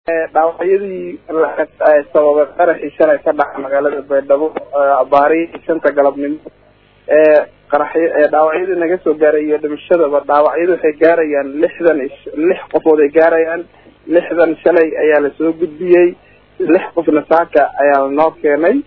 dhaawacyadii sababay qaraxii shalay ka dhaca magaalada baydhabo abaari shanta galabnimo qaraxy dhaawacyadii naga soo gaaray iyo dhimashadaba dhaawacyadu waxay gaarayaan lixdan lix qofood ay gaarayaan lixdan shalay ayaa lasoo gudbiyey lix qofna saaka ayaa lanoo keenay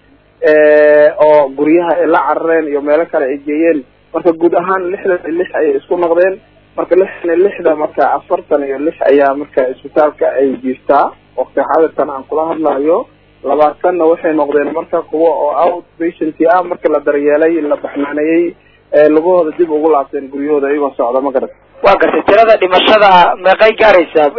oo guryaha ay la carareen iyo meelo kale ay geeyeen marka guud ahaan lixdan iyo lix ayay isku noqdeen marka lixdan iyo lixda marka afartan iyo lix ayaa marka isbitaalka ay jiiftaa waqti xaadirkan aan kula hadlayo labaatanna waxay noqdeen marka kuwa oo out patient ah marka la daryeelay la baxnaaneeyey lagahooda dib ugu laabteen guryahooda iyagoo socda ma garat waa gartay tirada dhimashada meeqay gaaraysaa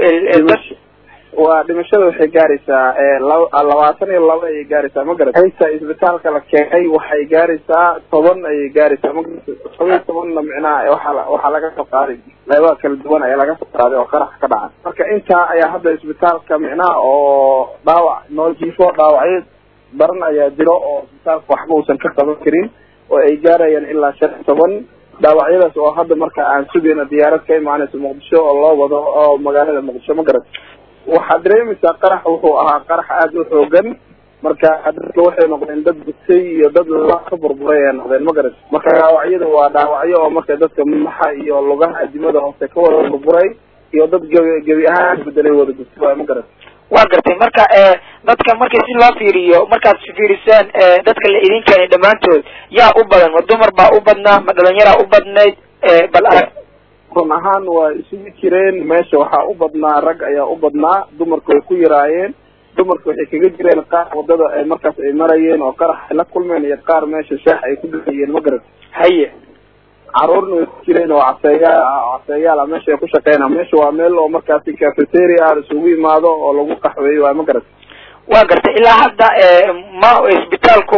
waa dhimashada waxay gaaraysaa labaatan iyo laba ayay gaaraysaa ma garat inta isbitaalka la keenay waxay gaaraysaa toban ayay gaaraysaa ma garat toban iyo tobanna micnaha waxaa waxaa laga soo qaaday qeybaha kala duwan ayaa laga soo qaaday oo qarax ka dhacay marka intaa ayaa hadda isbitaalka micnaha oo dhaawac noo jiifo dhaawacyo daran ayaa jiro oo isbitaalka waxba uusan ka qaban karin oo ay gaarayaan ilaa shan iyo toban dhaawacyadaas oo hadda marka aan sugayna diyaarad ka imaanayso muqdisho oo loo wado oo magaalada muqdisho ma garat waxaad dareemaysaa qarax wuxuu ahaa qarax aada u xoogan marka dadka waxay noqdeen dad gutay iyo dad lala ka burburay ay noqdeen ma garat marka dhaawacyada waa dhaawacyo oo marka dadka madaxa iyo lugaha adimada hoose ka wada burburay iyo dad gebi gebi ahaan bedelay wada gutay waay ma garat waa gartay marka dadka markii si loo fiiriyo markaad fiirisaan dadka la idin keenay dhammaantood yaa u badan ma dumar baa u badnaa ma dhalinyaraa u badnayd bal arag run ahaan waa isugu jireen meesha waxaa u badnaa rag ayaa u badnaa dumarku way ku yaraayeen dumarku waxay kaga jireen qaar wadada ay markaas ay marayeen oo qarax ay la kulmeen iyo qaar meesha shaax ay ku dhahayeen ma garat haye caruurna way ku jireen oo caseeyaal caseeyaal ah meesha ay ku shaqeynaa meesha waa meel oo markaasi cafeteria ah isugu imaado oo lagu qaxweeyo waay ma garat waa gartay ilaa hadda ma isbitaalku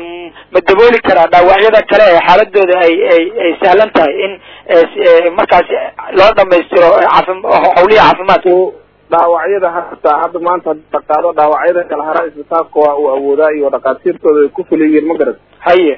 ma dabooli karaa dhaawacyada kale ee xaaladooda ay ay ay sahlan tahay in markaasi loo dhamaystiro caafi hawlihi caafimaadka dhaawacyada hataa hadda maanta hadii la qaado dhaawacyada kala hara isbitaalka waa uu awoodaa iyo dhakhaatiirtooda ay ku fuliyiin ma garat haye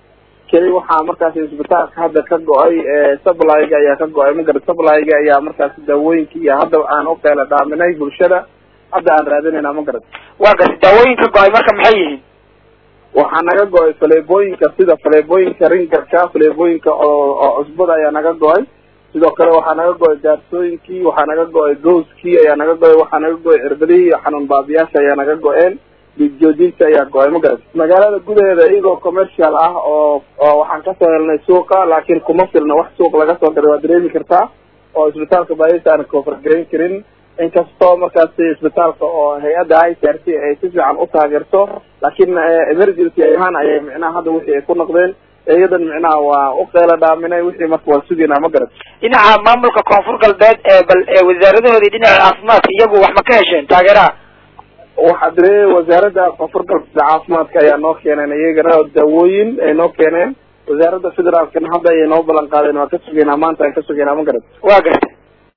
keli waxaa markaasi isbitaalka hadda ka go-ay supplyga ayaa ka go-ay ma garat supplyga ayaa markaasi daawooyinka iyo hadda aan u qeela dhaaminay bulshada hadda aan raadinayna ma garat waa gartay daawooyinka go-ay marka maxay yihiin waxaa naga go-ay faleebooyinka sida faleebooyinka ringarka faleebooyinka oo oo cusbada ayaa naga go-ay sidoo kale waxaa naga go-ay gaarsooyinkii waxaa naga go-ay gowskii ayaa naga go-ay waxaa naga go-ay cirbadihii xanuun baabiyaasha ayaa naga go-een dhiigjoojinta ayaa go-ay ma garat magaalada gudaheeda iyagoo commercial ah oo oo waxaan kasoo helnay suuqa laakiin kuma filna wax suuq laga soo diray waa dareemi kartaa oo isbitaalka baadisa aan kofargarayn karin inkastoo markaasi isbitaalka oo hay-adda i c r c ay si fiican u taageerto laakiin emergency ahaan ayay micnaha hadda wixii ay ku noqdeen iyadan micnaha waa u qeela dhaaminay wixii marka waa sugaynaa ma garat dhinaca maamulka koonfur galbeed ee bal wasaaradahoodii dhinaca caafimaadka iyagu wax ma ka hesheen taageeraha waxaa dire wasaaradda koonfur galbeed caafimaadka ayaa noo keeneen iyagana daawooyin ay noo keeneen wasaaradda federaalkana hadda ayay noo ballan qaadeen waa ka sugaynaa maanta aan ka sugaynaa ma garat waa gartay